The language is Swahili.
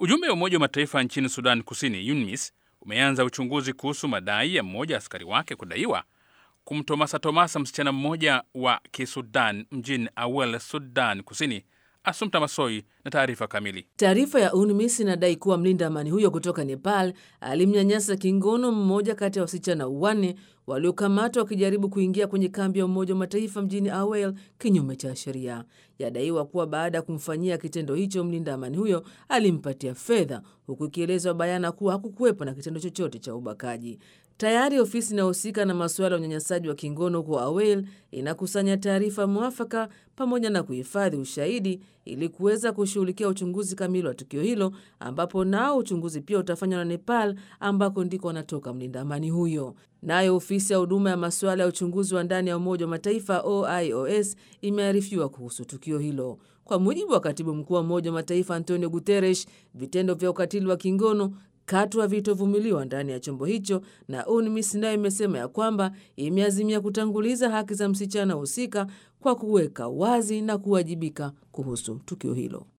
Ujumbe wa Umoja wa Mataifa nchini Sudan Kusini, UNMISS, umeanza uchunguzi kuhusu madai ya mmoja askari wake kudaiwa kumtomasatomasa msichana mmoja wa Kisudan mjini Awel, Sudan Kusini. Asumta Masoi na taarifa kamili. Taarifa ya UNMISS inadai kuwa mlinda amani huyo kutoka Nepal alimnyanyasa kingono mmoja kati ya wasichana wanne waliokamatwa wakijaribu kuingia kwenye kambi ya Umoja wa Mataifa mjini Awel kinyume cha sheria. Yadaiwa kuwa baada ya kumfanyia kitendo hicho, mlinda amani huyo alimpatia fedha, huku ikielezwa bayana kuwa hakukuwepo na kitendo chochote cha ubakaji. Tayari ofisi inayohusika na masuala ya unyanyasaji wa kingono huko Awel inakusanya taarifa mwafaka pamoja na kuhifadhi ushahidi ili kuweza kushughulikia uchunguzi kamili wa tukio hilo, ambapo nao uchunguzi pia utafanywa na Nepal ambako ndiko anatoka mlinda amani huyo. Nayo ofisi ya huduma ya masuala ya uchunguzi wa ndani ya Umoja wa Mataifa OIOS imearifiwa kuhusu tukio hilo. Kwa mujibu wa katibu mkuu wa Umoja wa Mataifa Antonio Guterres, vitendo vya ukatili wa kingono katu havitovumiliwa ndani ya chombo hicho, na UNMISS nayo imesema ya kwamba imeazimia kutanguliza haki za msichana husika kwa kuweka wazi na kuwajibika kuhusu tukio hilo.